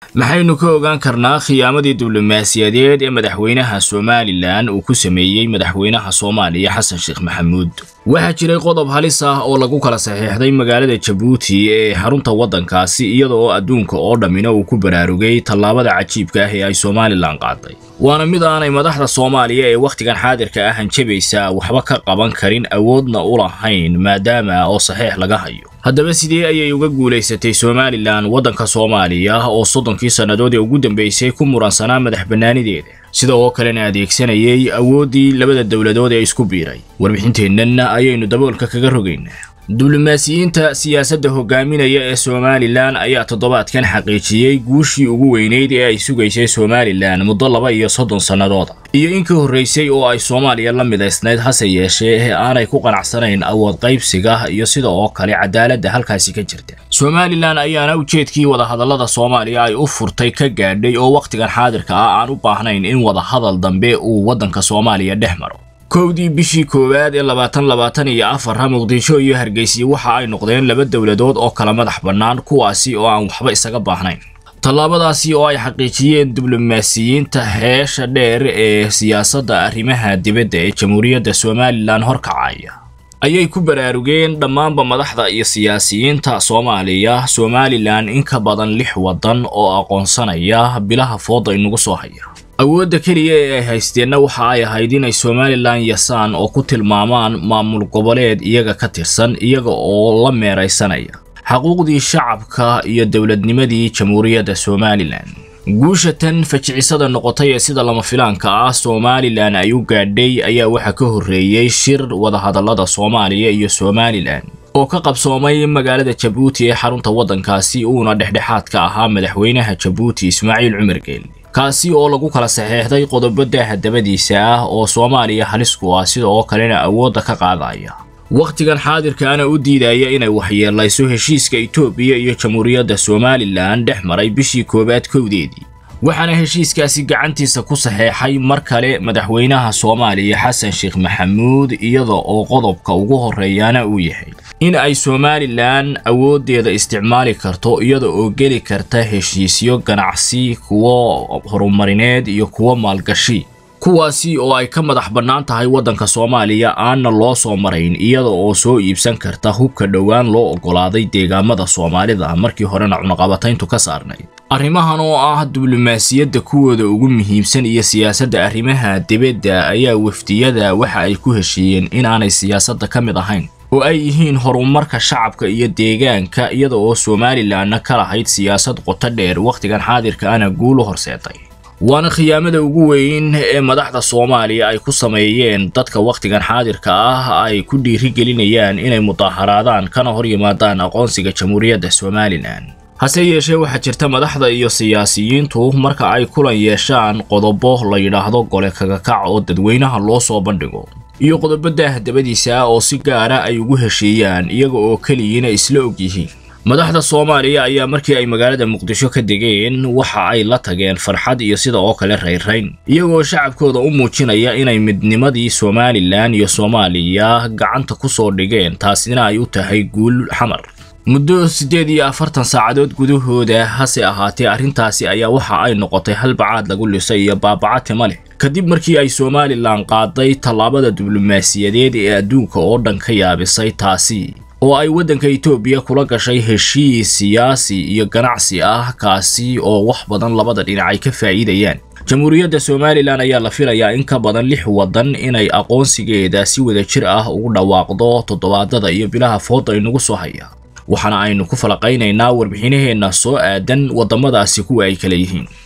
maxaynu ka ogaan karnaa khiyaamadii diblomaasiyadeed ee madaxweynaha somalilan uu ku sameeyey madaxweynaha soomaaliya xasan sheekh maxamuud waxaa jiray qodob halis ah oo lagu kala saxiixday magaalada jabuuti ee xarunta waddankaasi iyada oo adduunka oo dhammina uu ku baraarugay tallaabada cajiibka ah ee ay somalilan qaaday waana mid aanay madaxda soomaaliya ee wakhtigan xaadirka ah hanjabaysa waxba ka qaban karin awoodna u lahayn maadaama oo saxiix laga hayo haddaba sidee ayay uga guulaysatay somalilan waddanka soomaaliya oo soddonkii sannadood ee ugu dambeysay ku muransanaa madax bannaanideeda sida oo kalena adeegsanayay awooddii labada dowladood ee isku biiray warbixinteennana ayaynu daboolka kaga rogaynaa diblomaasiyiinta siyaasadda hogaaminaya ee somalilan ayaa toddobaadkan xaqiijiyey guushii ugu weynayd ee ay sugaysay somalilan muddo laba iyo soddon sannadooda iyo in ka horraysay oo ay soomaaliya la midaysnayd hase yeeshee ee aanay ku qanacsanayn awood qaybsiga iyo sida oo kale cadaaladda halkaasi ka jirta somalilan ayaana ujeedkii wadahadallada soomaaliya ay u furtay ka gaadhay oo wakhtigan xaadirka ah aan u baahnayn in wadahadal dambe uu waddanka soomaaliya dhex maro kowdii bishii koowaad ee labaatan labaatan iyo afarha muqdisho iyo hargeysa waxa ay noqdeen laba dowladood oo kala madax bannaan kuwaasi oo aan waxba isaga baahnayn tallaabadaasi oo ay xaqiijiyeen diblomaasiyiinta heesha dheer ee siyaasadda arrimaha dibadda ee jamhuuriyadda somalilan horkacaya ayay ku baraarugeen dhammaanba madaxda iyo siyaasiyiinta soomaaliya somalilan in ka badan lix waddan oo aqoonsanaya bilaha fooda inagu soo haya awoodda keliya ee ay haysteenna waxa ay ahayd inay somalilan yasaan oo ku tilmaamaan maamul goboleed iyaga ka tirsan iyaga oo la meeraysanaya xaquuqdii shacabka iyo dowladnimadii jamhuuriyadda somalilan guusha tan fajicisada noqotay ee sida lama filaanka ah somalilan ay u gaadhay ayaa waxaa ka horreeyey shir wadahadallada soomaaliya iyo somalilan oo ka qabsoomay magaalada jabuuti ee xarunta waddankaasi uuna dhexdhexaadka ahaa madaxweynaha jabuuti ismaaciil cumar geeli kaasi oo lagu kala saxeexday qodobo daaha dabadiisa ah oo soomaaliya halis ku ah sida oo kalena awoodda ka qaadaya wakhtigan xaadirkaana u diidaya inay waxyeelayso heshiiska itoobiya iyo jamhuuriyadda somalilan dhex maray bishii koowaad kowdeedii waxaana heshiiskaasi gacantiisa ku saxeexay mar kale madaxweynaha soomaaliya xasan sheekh maxamuud iyada oo qodobka ugu horreeyaana uu yahay in ay somalilan awooddeeda isticmaali karto iyada oo geli karta heshiisyo ganacsi kuwo horumarineed iyo kuwo maalgashi kuwaasi oo ay ka madax bannaan tahay waddanka soomaaliya aanna loo soo marayn iyada oo soo iibsan karta hubka dhowaan loo oggolaaday deegaamada soomaalida markii horena cunaqabatayntu ka saarnayd arrimahan oo ah diblomaasiyadda kuwooda ugu muhiimsan iyo siyaasadda arrimaha dibadda ayaa wafdiyada waxa ay ku heshiiyeen inaanay siyaasadda ka mid ahayn oo ay yihiin horumarka shacabka iyo deegaanka iyada oo somalilanna ka lahayd siyaasad qoto dheer wakhtigan xaadirka ana guul u horseetay waana khiyaamada ugu weyn ee madaxda soomaaliya ay ku sameeyeen dadka wakhtigan xaadirka ah ay ku dhiirigelinayaan inay mudaharaadaan kana hor yimaadaan aqoonsiga jamhuuriyadda somalilan hase yeeshee waxaa jirta madaxda iyo siyaasiyiintu marka ay kulan yeeshaan qodobo la yidhaahdo gole kagakac oo dadweynaha loo soo bandhigo iyo qodobo daah dabadiisa oo si gaara ay ugu heshiiyaan iyaga oo keliyiina isla og yihiin madaxda soomaaliya ayaa markii ay magaalada muqdisho ka degeen waxa ay la tageen farxad iyo sida oo kale raynrayn iyagoo shacabkooda u muujinaya inay midnimadii somalilan iyo soomaaliya gacanta ku soo dhigeen taasina ay u tahay guul xamar muddo siddeed iyo afartan saacadood gudahooda hase ahaatee arrintaasi ayaa waxa ay noqotay halbacaad lagu lisay iyo baabaca tima leh kadib markii ay somalilan qaaday tallaabada diblomaasiyadeed ee adduunka oo dhan ka yaabisay taasi oo ay waddanka itoobiya kula gashay heshiis siyaasi iyo ganacsi ah kaasi oo wax badan labada dhinac ay ka faa'iidayaan jamhuuriyadda somalilan ayaa la filayaa in ka badan lix waddan inay aqoonsigeeda si wada jir ah ugu dhawaaqdo toddobaadada iyo bilaha fooda inagu soo haya waxaana aynu ku falaqaynaynaa warbixinaheenna soo aadan waddamadaasi kuwa ay kala yihiin